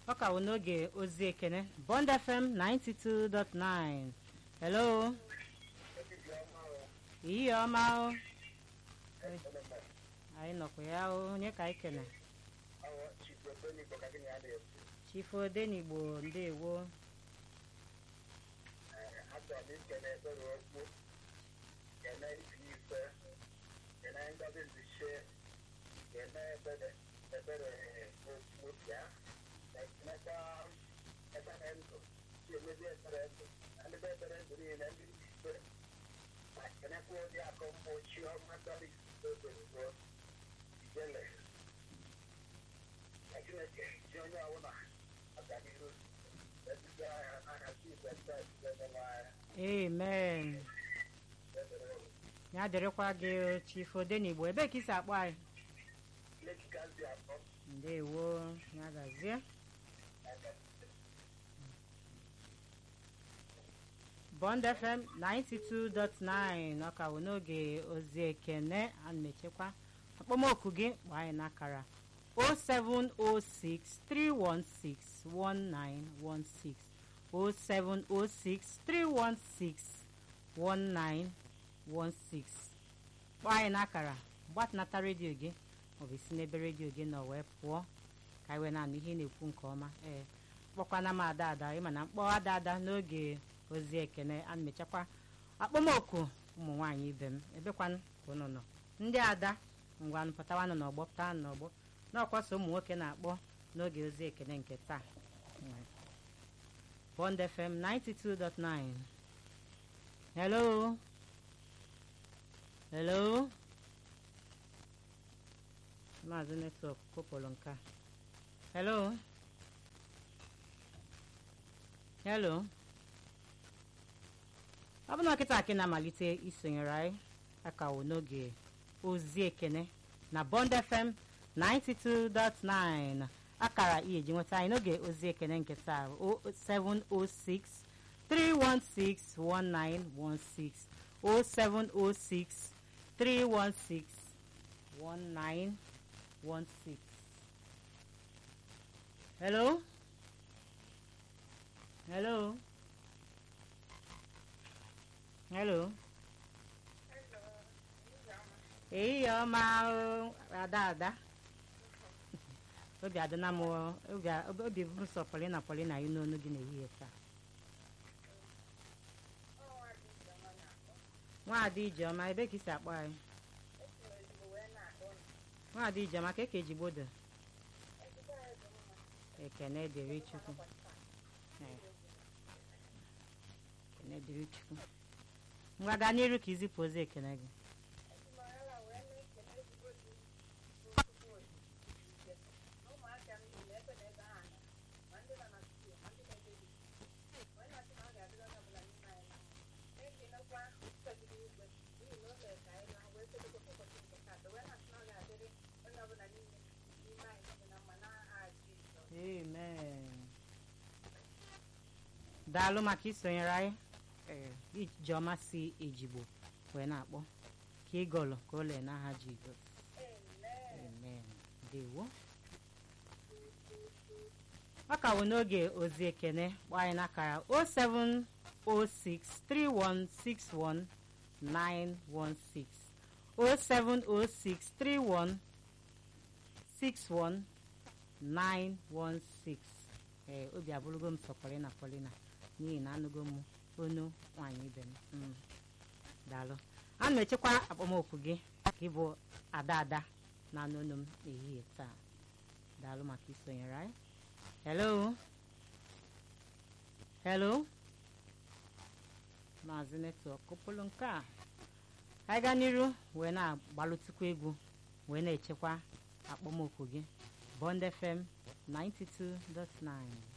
ọ ka wụ n'oge ozi ekene bond fm 92.9 hello ihe ọma o anyị nọkwa ya o onye ka anyị kene chifu odenigbo ndewo amen ya dịrịkwa gị chifu odenigbo ebee ka isi akpọ anyị ndewo ya gazie bond fm 92.9 ọka wụ n'oge ozi ekene a na-echekwa akpọmoku gị kpọọ anyị n'akara 0706 316 1916 0706 316 1916 kpọọ anyị n'akara gbatịnata redio gị maọbụ isi n'ebe redio gị nọ wee pụọ ka anyị wee na-anụ ihe ị na-ekwu nke ọma ee kpọkwana m ada ada ịma na mkpọ ada ada n'oge ozi ekene a na-emechakwa akpọmoku ụmụ nwaanyị ibe m ebekwanụ ka ụnụ nọ ndị ada ngwanụ pụtawanụ n'ọgbọ pụta n'ọgbọ n'ọkwasa ụmụ nwoke na-akpọ n'oge ozi ekene nke taa Bond FM 92.9 hello hello maazị netwọk kopụlụ nke a hello hello ọ bụ na nkịta akị na-amalite isonyere anyị akawo n'oge ozi ekene na Bond FM 92.9 akara ihe ji nweta anyị n'oge ozi ekene nke taa 0706 316 1916 0706 316 1916 hello hello hello ehihie ọma ada ada obi adịna m obi bụ sọ polina polina yi n'onu gị n'ehihie taa nwaada ijeọma ebe ka isi akpọ anyị nwaada ijeọma ka eke ejigbodo ekene dịrị chukwu ekene dịrị chukwu ngwa gaa n'iru ka izipụ ozi ekene gị amen daalụ maka isonyere anyị ijeọma si ejigbo wee na-akpọ ka ịgọlụ ka o lee n'aha jizọs amen dewo ọ ka wụ n'oge ozi ekene kpọọ anyị n'akara 0706 316 1916 0706 316 916 ee obi abụrụgo m sọ polina polina n'ihi na anụgo m onu nwaanyị ibe m daalụ ana m echekwa akpọmokwu gị ka ịbụ ada ada na anụ onu m n'ehihie taa daalụ maka isonyere anyị hello hello maazị netwọk kụpụrụ nke a anyị gaa n'iru wee na-agbalụtụkwa egwu wee na-echekwa akpọmokwu gị Bond FM 92.9